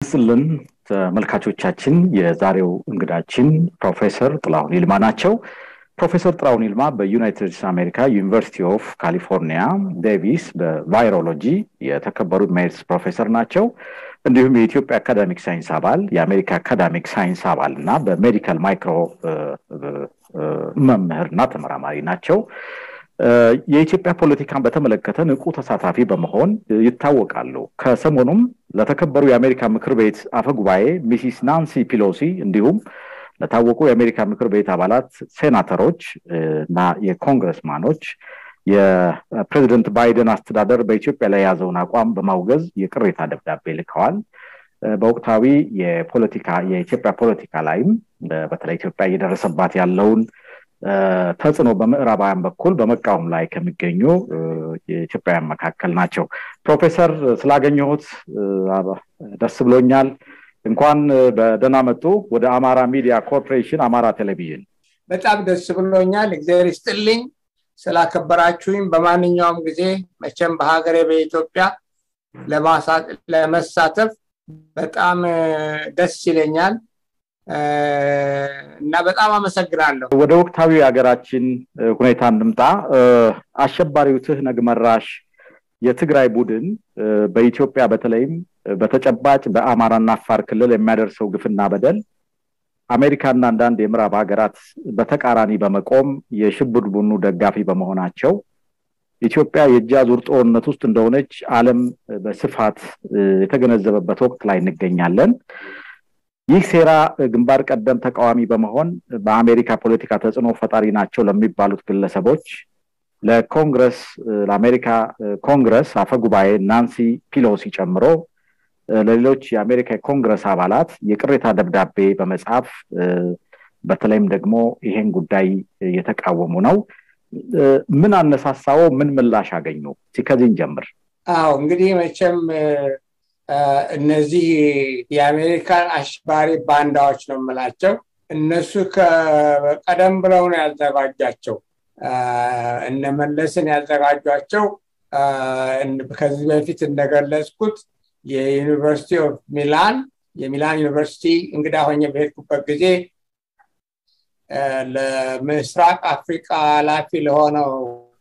ይስጥልን ተመልካቾቻችን። የዛሬው እንግዳችን ፕሮፌሰር ጥላሁን ይልማ ናቸው። ፕሮፌሰር ጥላሁን ይልማ በዩናይትድ ስቴትስ አሜሪካ ዩኒቨርሲቲ ኦፍ ካሊፎርኒያ ዴቪስ በቫይሮሎጂ የተከበሩ ሜሪትስ ፕሮፌሰር ናቸው። እንዲሁም የኢትዮጵያ አካዳሚክ ሳይንስ አባል፣ የአሜሪካ አካዳሚክ ሳይንስ አባል እና በሜዲካል ማይክሮ መምህርና ተመራማሪ ናቸው። የኢትዮጵያ ፖለቲካን በተመለከተ ንቁ ተሳታፊ በመሆን ይታወቃሉ። ከሰሞኑም ለተከበሩ የአሜሪካ ምክር ቤት አፈጉባኤ ሚሲስ ናንሲ ፒሎሲ እንዲሁም ለታወቁ የአሜሪካ ምክር ቤት አባላት ሴናተሮች እና የኮንግረስማኖች የፕሬዚደንት ባይደን አስተዳደር በኢትዮጵያ ላይ የያዘውን አቋም በማውገዝ የቅሬታ ደብዳቤ ልከዋል። በወቅታዊ የፖለቲካ የኢትዮጵያ ፖለቲካ ላይም በተለይ ኢትዮጵያ እየደረሰባት ያለውን ተጽዕኖ በምዕራባውያን በኩል በመቃወም ላይ ከሚገኙ የኢትዮጵያውያን መካከል ናቸው። ፕሮፌሰር ስላገኘሁት ደስ ብሎኛል። እንኳን በደህና መጡ ወደ አማራ ሚዲያ ኮርፖሬሽን አማራ ቴሌቪዥን። በጣም ደስ ብሎኛል። እግዚአብሔር ይስጥልኝ ስላከበራችሁኝ። በማንኛውም ጊዜ መቼም በሀገሬ በኢትዮጵያ ለመሳተፍ በጣም ደስ ይለኛል እና በጣም አመሰግናለሁ። ወደ ወቅታዊ ሀገራችን ሁኔታ እንምጣ። አሸባሪው ትህነግ መራሽ የትግራይ ቡድን በኢትዮጵያ በተለይም በተጨባጭ በአማራና አፋር ክልል የሚያደርሰው ግፍና በደል አሜሪካና አንዳንድ የምዕራብ ሀገራት በተቃራኒ በመቆም የሽብር ቡድኑ ደጋፊ በመሆናቸው ኢትዮጵያ የእጅ አዙር ጦርነት ውስጥ እንደሆነች ዓለም በስፋት የተገነዘበበት ወቅት ላይ እንገኛለን። ይህ ሴራ ግንባር ቀደም ተቃዋሚ በመሆን በአሜሪካ ፖለቲካ ተጽዕኖ ፈጣሪ ናቸው ለሚባሉት ግለሰቦች ለኮንግረስ ለአሜሪካ ኮንግረስ አፈጉባኤ ናንሲ ፒሎሲ ጨምሮ ለሌሎች የአሜሪካ የኮንግረስ አባላት የቅሬታ ደብዳቤ በመጻፍ በተለይም ደግሞ ይሄን ጉዳይ እየተቃወሙ ነው። ምን አነሳሳው? ምን ምላሽ አገኙ? ከዚህን ጀምር። አዎ እንግዲህ መቼም እነዚህ የአሜሪካን አሸባሪ ባንዳዎች ነው የምላቸው። እነሱ ቀደም ብለው ነው ያዘጋጇቸው። እነመለስን ያዘጋጇቸው ከዚህ በፊት እንደገለጽኩት የዩኒቨርሲቲ ኦፍ ሚላን የሚላን ዩኒቨርሲቲ እንግዳ ሆኜ በሄድኩበት ጊዜ ለምስራቅ አፍሪቃ ኃላፊ ለሆነው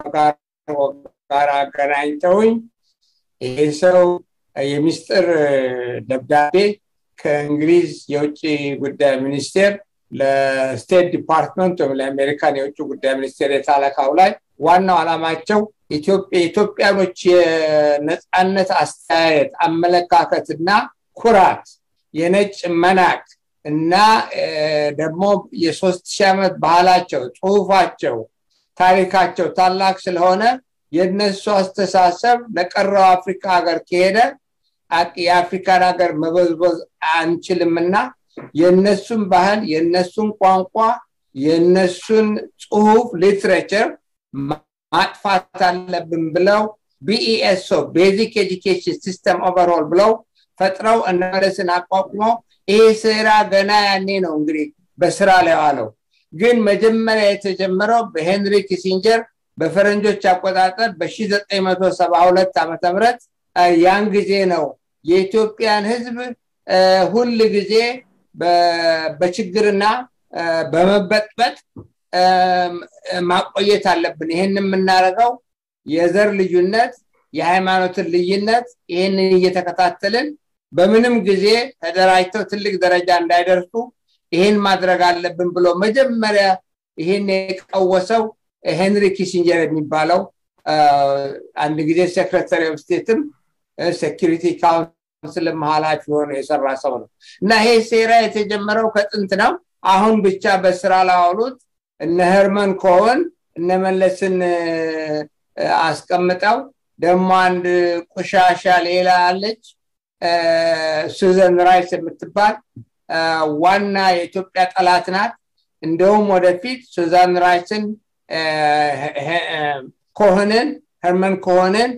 ጋር አገናኝተውኝ ይህ ሰው የሚስጥር ደብዳቤ ከእንግሊዝ የውጭ ጉዳይ ሚኒስቴር ለስቴት ዲፓርትመንት ወይም ለአሜሪካን የውጭ ጉዳይ ሚኒስቴር የተላካው ላይ ዋናው ዓላማቸው የኢትዮጵያኖች የነፃነት አስተያየት አመለካከትና ኩራት የነጭ መናቅ እና ደግሞ የሶስት ሺህ ዓመት ባህላቸው ጽሁፋቸው ታሪካቸው ታላቅ ስለሆነ የእነሱ አስተሳሰብ ለቀረው አፍሪካ ሀገር ከሄደ የአፍሪካን ሀገር መበዝበዝ አንችልምና የእነሱን ባህል የእነሱን ቋንቋ የእነሱን ጽሁፍ ሊትሬቸር ማጥፋት አለብን ብለው ቢኢኤስኦ ቤዚክ ኤዱኬሽን ሲስተም ኦቨርኦል ብለው ፈጥረው እነመለስን አቋቁመው ይሄ ስራ ገና ያኔ ነው እንግዲህ በስራ ላይ ዋለው። ግን መጀመሪያ የተጀመረው በሄንሪ ኪሲንጀር በፈረንጆች አቆጣጠር በ1972 ዓመተ ምህረት ያን ጊዜ ነው የኢትዮጵያን ህዝብ ሁል ጊዜ በችግርና በመበጥበጥ ማቆየት አለብን። ይህን የምናደርገው የዘር ልዩነት፣ የሃይማኖትን ልዩነት ይህንን እየተከታተልን በምንም ጊዜ ተደራጅተው ትልቅ ደረጃ እንዳይደርሱ ይህን ማድረግ አለብን ብሎ መጀመሪያ ይህን የቀወሰው ሄንሪ ኪሲንጀር የሚባለው አንድ ጊዜ ሴክሬታሪ ኦፍ ስቴትም ሴኪሪቲ ካውንስልም ኃላፊ ሆኖ የሰራ ሰው ነው እና ይሄ ሴራ የተጀመረው ከጥንት ነው። አሁን ብቻ በስራ ላዋሉት እነ ሄርመን ኮሆን እነ መለስን አስቀምጠው ደግሞ አንድ ቆሻሻ ሌላ አለች ሱዘን ራይስ የምትባል ዋና የኢትዮጵያ ጠላት ናት። እንደውም ወደፊት ሱዛን ራይስን ኮሆንን ሄርመን ኮሆንን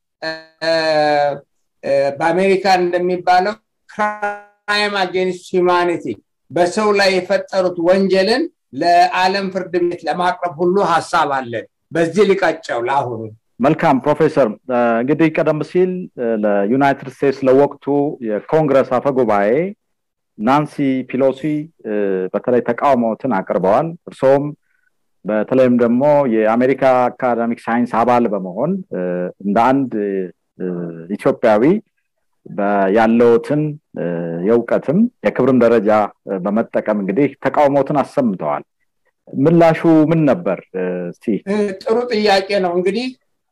በአሜሪካን እንደሚባለው ክራይም አጌንስት ሂማኒቲ በሰው ላይ የፈጠሩት ወንጀልን ለዓለም ፍርድ ቤት ለማቅረብ ሁሉ ሀሳብ አለን። በዚህ ሊቀጨው ለአሁኑ መልካም ፕሮፌሰር እንግዲህ ቀደም ሲል ለዩናይትድ ስቴትስ ለወቅቱ የኮንግረስ አፈ ጉባኤ ናንሲ ፒሎሲ በተለይ ተቃውሞትን አቅርበዋል እርስዎም በተለይም ደግሞ የአሜሪካ አካዳሚክ ሳይንስ አባል በመሆን እንደ አንድ ኢትዮጵያዊ ያለውትን የእውቀትም የክብርም ደረጃ በመጠቀም እንግዲህ ተቃውሞትን አሰምተዋል ምላሹ ምን ነበር እስቲ ጥሩ ጥያቄ ነው እንግዲህ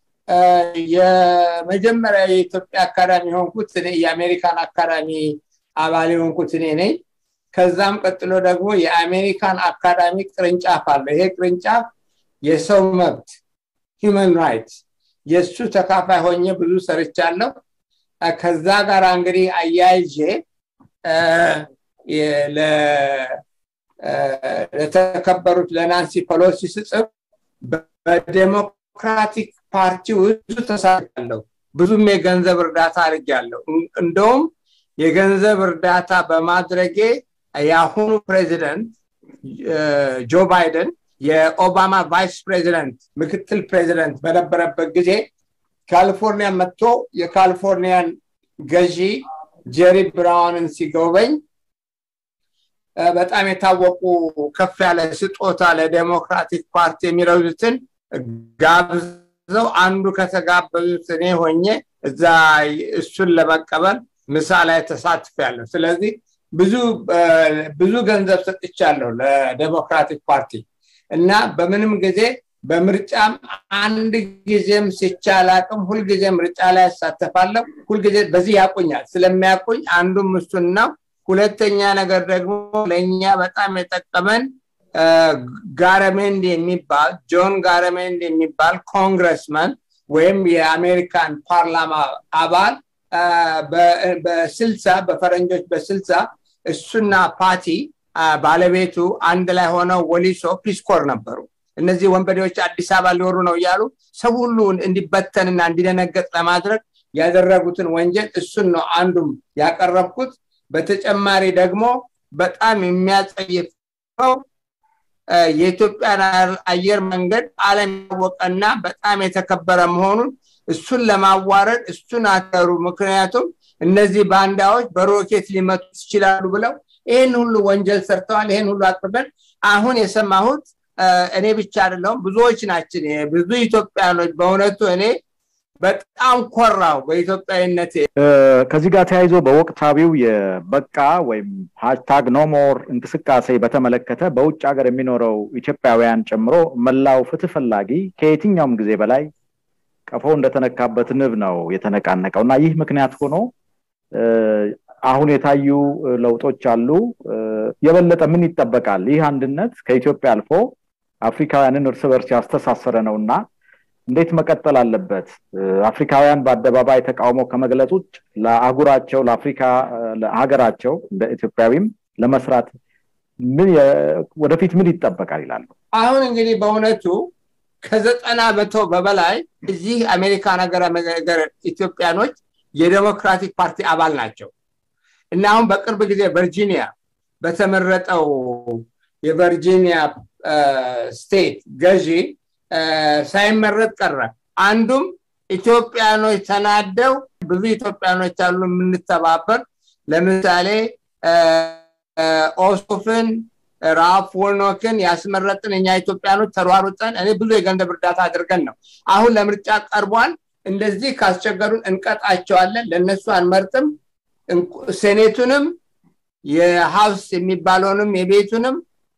የመጀመሪያ የኢትዮጵያ አካዳሚ የሆንኩት እኔ የአሜሪካን አካዳሚ አባል የሆንኩት እኔ ነኝ ከዛም ቀጥሎ ደግሞ የአሜሪካን አካዳሚ ቅርንጫፍ አለ ይሄ ቅርንጫፍ የሰው መብት ሂውመን ራይትስ የእሱ ተካፋይ ሆኜ ብዙ ሰርቻለሁ ከዛ ጋር እንግዲህ አያይዤ ለተከበሩት ለናንሲ ፖሎሲ ስጽፍ በዴሞክራቲክ ፓርቲ ብዙ ተሳርቻለሁ ብዙም የገንዘብ እርዳታ አድርጊያለሁ እንደውም የገንዘብ እርዳታ በማድረጌ የአሁኑ ፕሬዚደንት ጆ ባይደን የኦባማ ቫይስ ፕሬዚደንት ምክትል ፕሬዚደንት በነበረበት ጊዜ ካሊፎርኒያ መጥቶ የካሊፎርኒያን ገዢ ጀሪ ብራውንን ሲጎበኝ በጣም የታወቁ ከፍ ያለ ስጦታ ለዴሞክራቲክ ፓርቲ የሚረዱትን ጋብዘው አንዱ ከተጋበዙት እኔ ሆኜ እዛ እሱን ለመቀበል ምሳ ላይ ተሳትፍ ያለሁ ስለዚህ ብዙ ብዙ ገንዘብ ሰጥቻለሁ ለዴሞክራቲክ ፓርቲ እና በምንም ጊዜ በምርጫም አንድ ጊዜም ሲቻል አቅም ሁልጊዜ ምርጫ ላይ ያሳተፋለሁ ሁልጊዜ በዚህ ያቁኛል ስለሚያቁኝ አንዱም እሱን ነው ሁለተኛ ነገር ደግሞ ለእኛ በጣም የጠቀመን ጋረሜንድ የሚባል ጆን ጋረሜንድ የሚባል ኮንግረስመን ወይም የአሜሪካን ፓርላማ አባል በስልሳ በፈረንጆች በስልሳ እሱና ፓቲ ባለቤቱ አንድ ላይ ሆነው ወሊሶ ፒስኮር ነበሩ እነዚህ ወንበዴዎች አዲስ አበባ ሊወሩ ነው እያሉ ሰው ሁሉ እንዲበተንና እንዲደነገጥ ለማድረግ ያደረጉትን ወንጀል እሱን ነው አንዱም ያቀረብኩት በተጨማሪ ደግሞ በጣም የሚያጸይፈው የኢትዮጵያን አየር መንገድ አለም ያወቀና በጣም የተከበረ መሆኑን እሱን ለማዋረድ እሱን አተሩ ምክንያቱም እነዚህ ባንዳዎች በሮኬት ሊመቱ ይችላሉ ብለው ይህን ሁሉ ወንጀል ሰርተዋል ይህን ሁሉ አቅርበን አሁን የሰማሁት እኔ ብቻ አይደለሁም ብዙዎች ናችን ብዙ ኢትዮጵያኖች በእውነቱ እኔ በጣም ኮራው በኢትዮጵያዊነት ከዚህ ጋር ተያይዞ በወቅታዊው የበቃ ወይም ሃሽታግ ኖሞር እንቅስቃሴ በተመለከተ በውጭ ሀገር የሚኖረው ኢትዮጵያውያን ጨምሮ መላው ፍትህ ፈላጊ ከየትኛውም ጊዜ በላይ ቀፎ እንደተነካበት ንብ ነው የተነቃነቀው እና ይህ ምክንያት ሆኖ አሁን የታዩ ለውጦች አሉ የበለጠ ምን ይጠበቃል ይህ አንድነት ከኢትዮጵያ አልፎ አፍሪካውያንን እርስ በርስ ያስተሳሰረ ነው እና እንዴት መቀጠል አለበት አፍሪካውያን በአደባባይ ተቃውሞ ከመግለጽ ውጭ ለአህጉራቸው ለአፍሪካ ለሀገራቸው እንደ ኢትዮጵያዊም ለመስራት ወደፊት ምን ይጠበቃል ይላሉ አሁን እንግዲህ በእውነቱ ከዘጠና በቶ በበላይ እዚህ አሜሪካ ነገር ነገር ኢትዮጵያኖች የዴሞክራቲክ ፓርቲ አባል ናቸው እና አሁን በቅርብ ጊዜ ቨርጂኒያ በተመረጠው የቨርጂኒያ ስቴት ገዢ ሳይመረጥ ቀረ አንዱም ኢትዮጵያኖች ተናደው ብዙ ኢትዮጵያኖች አሉ የምንተባበር ለምሳሌ ኦሶፍን ራፍ ወልኖክን ያስመረጥን እኛ ኢትዮጵያኖች ተሯሩጠን እኔ ብዙ የገንዘብ እርዳታ አድርገን ነው አሁን ለምርጫ ቀርቧል እንደዚህ ካስቸገሩን እንቀጣቸዋለን ለእነሱ አንመርጥም ሴኔቱንም የሀውስ የሚባለውንም የቤቱንም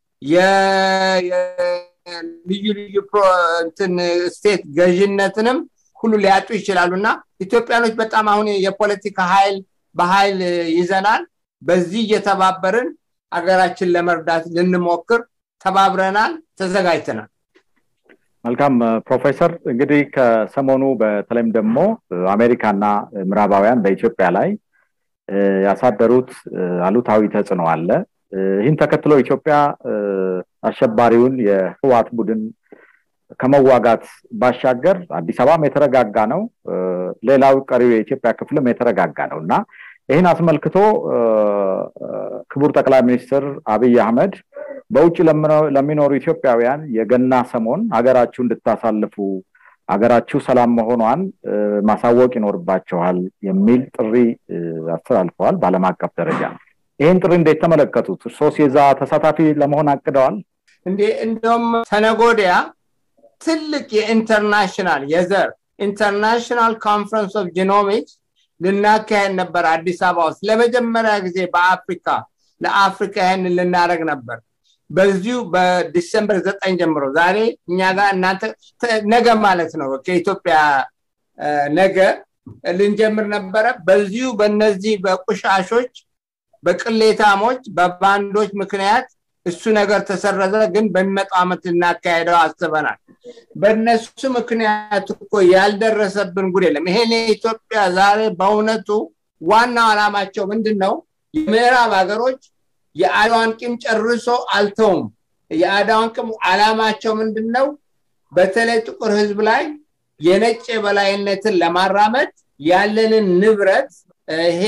ልዩ ልዩ እንትን ስቴት ገዥነትንም ሁሉ ሊያጡ ይችላሉ እና ኢትዮጵያኖች በጣም አሁን የፖለቲካ ኃይል በኃይል ይዘናል በዚህ እየተባበርን ሀገራችን ለመርዳት ልንሞክር ተባብረናል ተዘጋጅተናል መልካም ፕሮፌሰር እንግዲህ ከሰሞኑ በተለይም ደግሞ አሜሪካና ምዕራባውያን በኢትዮጵያ ላይ ያሳደሩት አሉታዊ ተጽዕኖ አለ ይህን ተከትሎ ኢትዮጵያ አሸባሪውን የህዋት ቡድን ከመዋጋት ባሻገር አዲስ አበባም የተረጋጋ ነው ሌላው ቀሪው የኢትዮጵያ ክፍልም የተረጋጋ ነው እና ይህን አስመልክቶ ክቡር ጠቅላይ ሚኒስትር አብይ አህመድ በውጭ ለሚኖሩ ኢትዮጵያውያን የገና ሰሞን ሀገራችሁ እንድታሳልፉ ሀገራችሁ ሰላም መሆኗን ማሳወቅ ይኖርባቸዋል የሚል ጥሪ አስተላልፈዋል በአለም አቀፍ ደረጃ ይህን ጥሪ እንዴት ተመለከቱት እርሶስ የዛ ተሳታፊ ለመሆን አቅደዋል እንዴ እንደውም ተነጎዲያ ትልቅ የኢንተርናሽናል የዘር ኢንተርናሽናል ኮንፈረንስ ኦፍ ጂኖሚክስ ልናካሄድ ነበር አዲስ አበባ ውስጥ ለመጀመሪያ ጊዜ በአፍሪካ ለአፍሪካ ይህን ልናደረግ ነበር በዚሁ በዲሰምበር ዘጠኝ ጀምሮ ዛሬ እኛ ጋር እናንተ ነገ ማለት ነው ከኢትዮጵያ ነገ ልንጀምር ነበረ በዚሁ በነዚህ በቁሻሾች በቅሌታሞች በባንዶች ምክንያት እሱ ነገር ተሰረዘ ግን በሚመጣው ዓመት እናካሄደው አስበናል በእነሱ ምክንያት እኮ ያልደረሰብን ጉድ የለም ይሄን የኢትዮጵያ ዛሬ በእውነቱ ዋናው ዓላማቸው ምንድን ነው የምዕራብ ሀገሮች የአድዋን ቂም ጨርሶ አልተውም የአድዋን ቂም አላማቸው ምንድን ነው በተለይ ጥቁር ህዝብ ላይ የነጭ የበላይነትን ለማራመድ ያለንን ንብረት ይሄ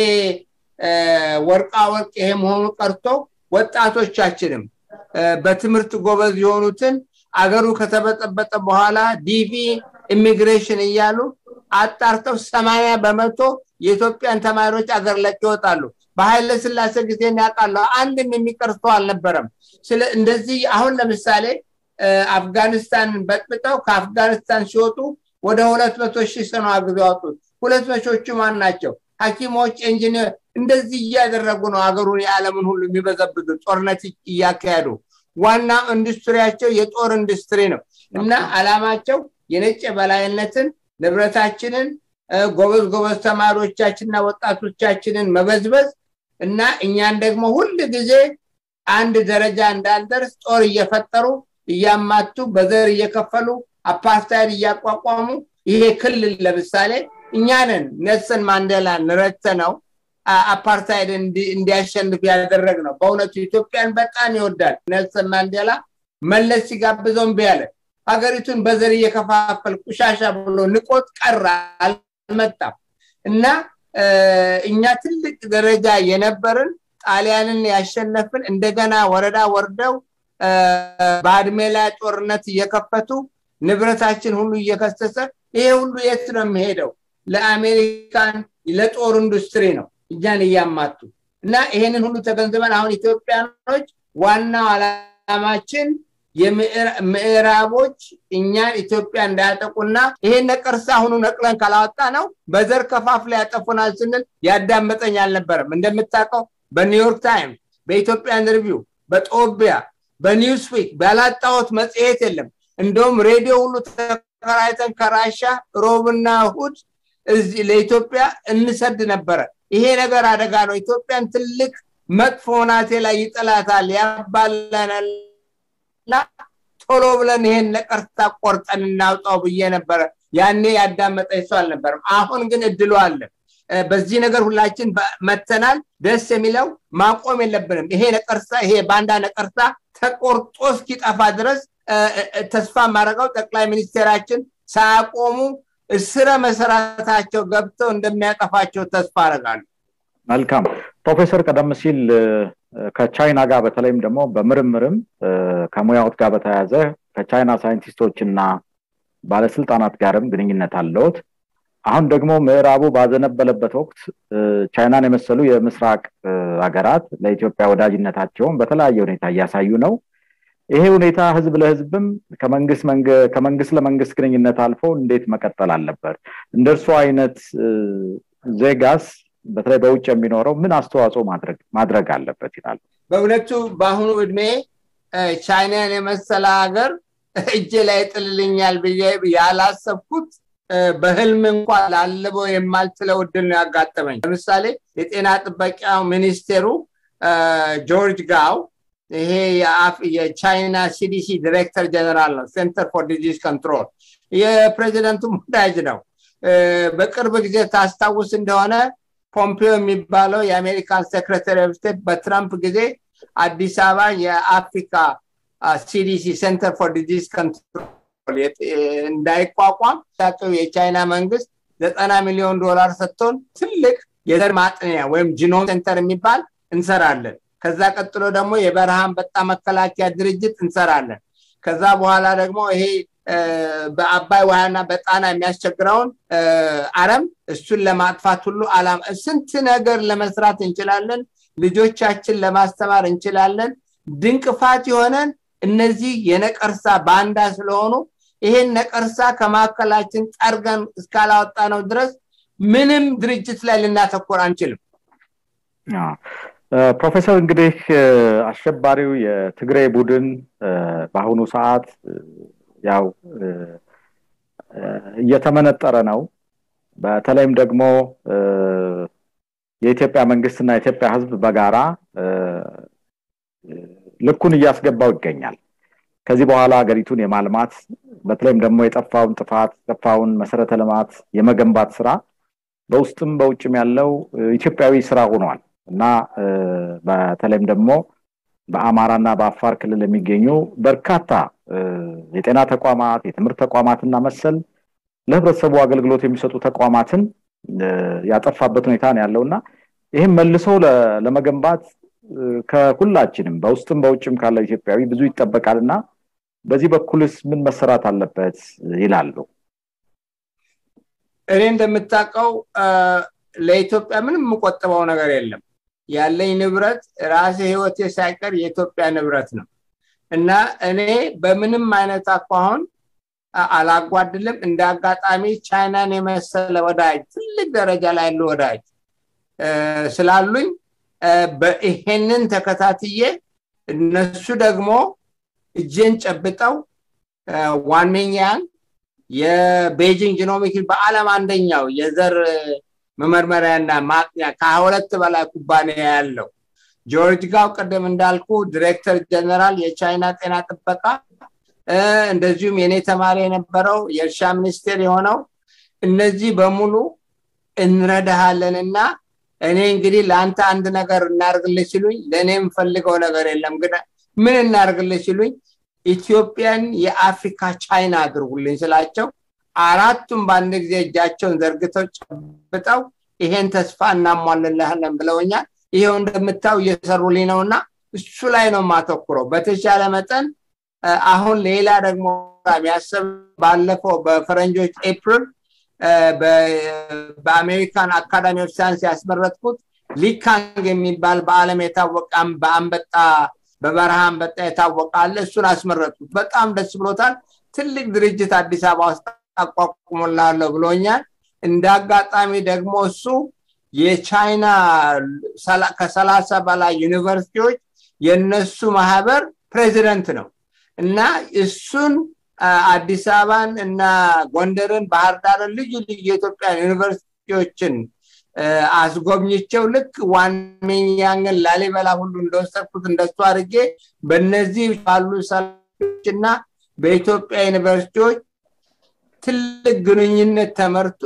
ወርቃ ወርቅ ይሄ መሆኑ ቀርቶ ወጣቶቻችንም በትምህርት ጎበዝ የሆኑትን አገሩ ከተበጠበጠ በኋላ ዲቪ ኢሚግሬሽን እያሉ አጣርተው ሰማንያ በመቶ የኢትዮጵያን ተማሪዎች አገር ለቅ ይወጣሉ በኃይለ ስላሴ ጊዜ ያውቃለሁ አንድም የሚቀርቶ አልነበረም ስለ እንደዚህ አሁን ለምሳሌ አፍጋኒስታንን በጥብጠው ከአፍጋኒስታን ሲወጡ ወደ ሁለት መቶ ሺህ ሰው አግዞ ያወጡት ሁለት መቶቹ ማን ናቸው ሀኪሞች ኢንጂኒር እንደዚህ እያደረጉ ነው ሀገሩን የዓለምን ሁሉ የሚበዘብዙ ጦርነት እያካሄዱ ዋና ኢንዱስትሪያቸው የጦር ኢንዱስትሪ ነው እና አላማቸው የነጭ በላይነትን ንብረታችንን ጎበዝ ጎበዝ ተማሪዎቻችንና ወጣቶቻችንን መበዝበዝ እና እኛን ደግሞ ሁል ጊዜ አንድ ደረጃ እንዳንደርስ ጦር እየፈጠሩ እያማቱ በዘር እየከፈሉ አፓርታይድ እያቋቋሙ ይሄ ክልል ለምሳሌ እኛንን ኔልሰን ማንዴላን ረተ ነው አፓርታይድ እንዲያሸንፍ ያደረግ ነው በእውነቱ ኢትዮጵያን በጣም ይወዳል ኔልሰን ማንዴላ መለስ ሲጋብዘው እምቢ ያለ ሀገሪቱን በዘር እየከፋፈል ቁሻሻ ብሎ ንቆት ቀረ አልመጣም እና እኛ ትልቅ ደረጃ የነበርን ጣሊያንን ያሸነፍን እንደገና ወረዳ ወርደው በአድሜ ላይ ጦርነት እየከፈቱ ንብረታችን ሁሉ እየከሰሰ ይሄ ሁሉ የት ነው የሚሄደው ለአሜሪካን ለጦር ኢንዱስትሪ ነው እኛን እያማቱ እና ይሄንን ሁሉ ተገንዝበን አሁን ኢትዮጵያኖች ዋናው አላማችን የምዕራቦች እኛን ኢትዮጵያ እንዳያጠቁና ይሄን ነቀርሳ አሁኑ ነቅለን ካላወጣ ነው በዘር ከፋፍ ላይ ያጠፉናል ስንል ያዳመጠኝ አልነበረም እንደምታውቀው በኒውዮርክ ታይምስ በኢትዮጵያን ሪቪው በጦቢያ በኒውስዊክ ባላጣወት መጽሔት የለም እንደውም ሬዲዮ ሁሉ ተከራይተን ከራሻ ሮብና እሁድ ለኢትዮጵያ እንሰድ ነበረ ይሄ ነገር አደጋ ነው ኢትዮጵያን ትልቅ መጥፎ ናቴ ላይ ይጥላታል ያባለናል እና ቶሎ ብለን ይሄን ነቀርታ ቆርጠን እናውጣው ብዬ ነበረ ያኔ ያዳመጠ ሰው አልነበርም አሁን ግን እድሉ አለ በዚህ ነገር ሁላችን መተናል ደስ የሚለው ማቆም የለብንም ይሄ ነቀርሳ ይሄ ባንዳ ነቀርሳ ተቆርጦ እስኪጠፋ ድረስ ተስፋ ማድረገው ጠቅላይ ሚኒስቴራችን ሳያቆሙ ስረ መሰረታቸው ገብተው እንደሚያጠፋቸው ተስፋ አረጋሉ መልካም ፕሮፌሰር ቀደም ሲል ከቻይና ጋር በተለይም ደግሞ በምርምርም ከሙያዎት ጋር በተያያዘ ከቻይና ሳይንቲስቶች እና ባለስልጣናት ጋርም ግንኙነት አለውት አሁን ደግሞ ምዕራቡ ባዘነበለበት ወቅት ቻይናን የመሰሉ የምስራቅ ሀገራት ለኢትዮጵያ ወዳጅነታቸውን በተለያየ ሁኔታ እያሳዩ ነው ይሄ ሁኔታ ህዝብ ለህዝብም ከመንግስት ለመንግስት ግንኙነት አልፎ እንዴት መቀጠል አለበት እንደ እርሱ አይነት ዜጋስ በተለይ በውጭ የሚኖረው ምን አስተዋጽኦ ማድረግ አለበት ይላሉ በእውነቱ በአሁኑ እድሜ ቻይናን የመሰለ ሀገር እጄ ላይ ጥልልኛል ብዬ ያላሰብኩት በህልም እንኳን ላልበው የማልችለው እድል ነው ያጋጠመኝ ለምሳሌ የጤና ጥበቃ ሚኒስቴሩ ጆርጅ ጋው ይሄ የቻይና ሲዲሲ ዲሬክተር ጀነራል ነው ሴንተር ፎር ዲዚዝ ኮንትሮል የፕሬዚደንቱ ወዳጅ ነው በቅርብ ጊዜ ታስታውስ እንደሆነ ፖምፒዮ የሚባለው የአሜሪካን ሴክሬታሪ ኦፍ ስቴት በትራምፕ ጊዜ አዲስ አበባ የአፍሪካ ሲዲሲ ሴንተር ፎር ዲዚዝ ኮንትሮል እንዳይቋቋም ታቀው የቻይና መንግስት ዘጠና ሚሊዮን ዶላር ሰጥቶን ትልቅ የዘር ማጥንያ ወይም ጂኖም ሴንተር የሚባል እንሰራለን ከዛ ቀጥሎ ደግሞ የበረሃ አንበጣ መከላከያ ድርጅት እንሰራለን ከዛ በኋላ ደግሞ ይሄ በአባይ ውሃና በጣና የሚያስቸግረውን አረም እሱን ለማጥፋት ሁሉ አላማ ስንት ነገር ለመስራት እንችላለን ልጆቻችን ለማስተማር እንችላለን ድንቅፋት የሆነን እነዚህ የነቀርሳ ባንዳ ስለሆኑ ይሄን ነቀርሳ ከማዕከላችን ጠርገን እስካላወጣ ነው ድረስ ምንም ድርጅት ላይ ልናተኮር አንችልም ፕሮፌሰር እንግዲህ አሸባሪው የትግራይ ቡድን በአሁኑ ሰዓት ያው እየተመነጠረ ነው በተለይም ደግሞ የኢትዮጵያ መንግስትና የኢትዮጵያ ህዝብ በጋራ ልኩን እያስገባው ይገኛል ከዚህ በኋላ ሀገሪቱን የማልማት በተለይም ደግሞ የጠፋውን ጥፋት የጠፋውን መሰረተ ልማት የመገንባት ስራ በውስጥም በውጭም ያለው ኢትዮጵያዊ ስራ ሆኗል እና በተለይም ደግሞ በአማራና በአፋር ክልል የሚገኙ በርካታ የጤና ተቋማት የትምህርት ተቋማትና መሰል ለህብረተሰቡ አገልግሎት የሚሰጡ ተቋማትን ያጠፋበት ሁኔታ ነው ያለው እና ይህም መልሶ ለመገንባት ከሁላችንም በውስጥም በውጭም ካለ ኢትዮጵያዊ ብዙ ይጠበቃል እና በዚህ በኩልስ ምን መሰራት አለበት ይላሉ እኔ እንደምታውቀው ለኢትዮጵያ ምንም የምቆጥበው ነገር የለም ያለኝ ንብረት ራሴ ህይወቴ ሳይቀር የኢትዮጵያ ንብረት ነው እና እኔ በምንም አይነት አኳሁን አላጓድልም እንደ አጋጣሚ ቻይናን የመሰለ ወዳጅ ትልቅ ደረጃ ላይ ያሉ ወዳጅ ስላሉኝ ይሄንን ተከታትዬ እነሱ ደግሞ እጄን ጨብጠው ዋነኛን የቤጂንግ ጂኖሚክ በአለም አንደኛው የዘር መመርመሪያና ማጥኛ ከሁለት በላይ ኩባንያ ያለው ጆርጅ ጋው ቅድም እንዳልኩ ዲሬክተር ጀነራል የቻይና ጤና ጥበቃ እንደዚሁም የኔ ተማሪ የነበረው የእርሻ ሚኒስቴር የሆነው እነዚህ በሙሉ እንረዳሃለን እና እኔ እንግዲህ ለአንተ አንድ ነገር እናርግልህ ሲሉኝ ለእኔ የምፈልገው ነገር የለም ግን ምን እናርግልህ ሲሉኝ ኢትዮጵያን የአፍሪካ ቻይና አድርጉልኝ ስላቸው አራቱም በአንድ ጊዜ እጃቸውን ዘርግተው ጨብጠው ይሄን ተስፋ እናሟልልሃለን ብለውኛል ይሄው እንደምታው እየሰሩልኝ ነው እና እሱ ላይ ነው ማተኩረው በተሻለ መጠን አሁን ሌላ ደግሞ የሚያስብ ባለፈው በፈረንጆች ኤፕሪል በአሜሪካን አካዳሚ ኦፍ ሳይንስ ያስመረጥኩት ሊካንግ የሚባል በአለም የታወቀ በአንበጣ በበረሃ አንበጣ የታወቀ አለ እሱን አስመረጥኩት በጣም ደስ ብሎታል ትልቅ ድርጅት አዲስ አበባ ውስጥ አቋቁሙላለሁ ብሎኛል እንደ አጋጣሚ ደግሞ እሱ የቻይና ከሰላሳ በላይ ዩኒቨርሲቲዎች የነሱ ማህበር ፕሬዚደንት ነው እና እሱን አዲስ አበባን እና ጎንደርን ባህር ዳርን ልዩ ልዩ የኢትዮጵያ ዩኒቨርሲቲዎችን አስጎብኝቸው ልክ ዋነኛን ላሊበላ ሁሉ እንደወሰድኩት እንደሱ አድርጌ በእነዚህ ባሉ ሰዎች እና በኢትዮጵያ ዩኒቨርሲቲዎች ትልቅ ግንኙነት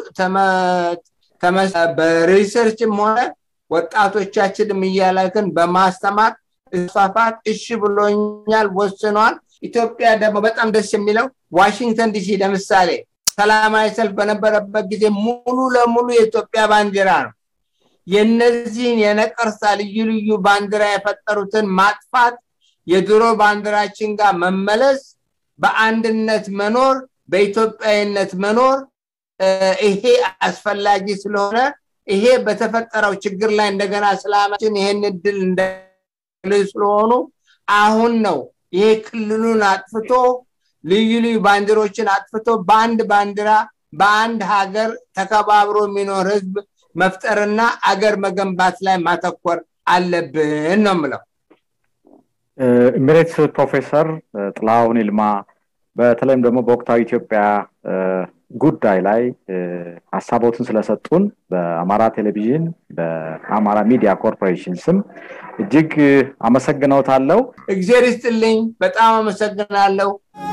በሪሰርችም ሆነ ወጣቶቻችንም እያላክን በማስተማር እስፋፋት እሺ ብሎኛል ወስኗል ኢትዮጵያ ደግሞ በጣም ደስ የሚለው ዋሽንግተን ዲሲ ለምሳሌ ሰላማዊ ሰልፍ በነበረበት ጊዜ ሙሉ ለሙሉ የኢትዮጵያ ባንዲራ ነው የነዚህን የነቀርሳ ልዩ ልዩ ባንዲራ የፈጠሩትን ማጥፋት የድሮ ባንዲራችን ጋር መመለስ በአንድነት መኖር በኢትዮጵያዊነት መኖር ይሄ አስፈላጊ ስለሆነ ይሄ በተፈጠረው ችግር ላይ እንደገና ስላማችን ይሄን እድል እንደ ስለሆኑ አሁን ነው ይሄ ክልሉን አጥፍቶ ልዩ ልዩ ባንዲሮችን አጥፍቶ በአንድ ባንዲራ በአንድ ሀገር ተከባብሮ የሚኖር ህዝብ መፍጠርና አገር መገንባት ላይ ማተኮር አለብን ነው ምለው ኤሚሬትስ ፕሮፌሰር ጥላሁን ይልማ በተለይም ደግሞ በወቅታዊ ኢትዮጵያ ጉዳይ ላይ ሀሳቦትን ስለሰጡን በአማራ ቴሌቪዥን በአማራ ሚዲያ ኮርፖሬሽን ስም እጅግ አመሰግነውታለው እግዜር ይስጥልኝ በጣም አመሰግናለሁ